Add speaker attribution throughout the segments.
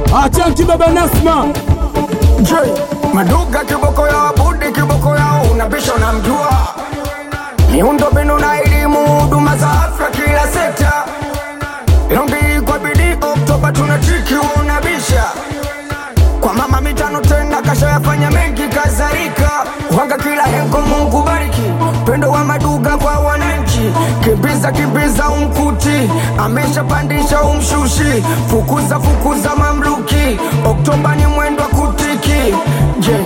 Speaker 1: Achanki baba Nasma
Speaker 2: J Maduga kiboko yao Budi kiboko yao Unabisha unamjua Miundo mbinu na elimu Huduma za afya kila sekta Longi kwa bidii Oktoba tunatiki unabisha Kwa mama mitano tena kasha yafanya mengi kadhalika Wanga kila hengo Mungu bariki Pendo wa maduga kwa wananchi Kimbiza kimbiza umkuti Ameshapandisha umshushi Fukuza fukuza mamluki Oktoba ni mwendo wa kutiki Je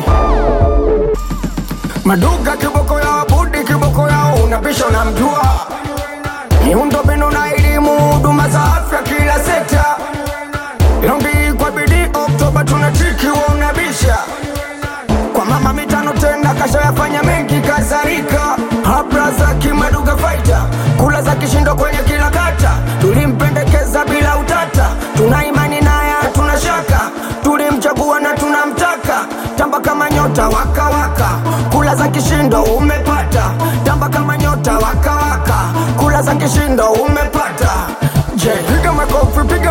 Speaker 2: Maduga kiboko yao Budi kiboko yao Unabisha unamjua Miundo mbinu na elimu Huduma za afya kila sekta Longi kwa bidii Oktoba tunatiki unabisha kwa mama mitano tena kasha yafanya mengi kadhalika habra za kimaduga faita kula za kishindo kwenye kila kata tulimpendekeza bila utata tuna imani naye hatuna shaka tulimchagua na tunamtaka tamba kama nyota waka waka kula za kishindo umepata tamba kama nyota waka waka kula za kishindo umepata je piga makofi piga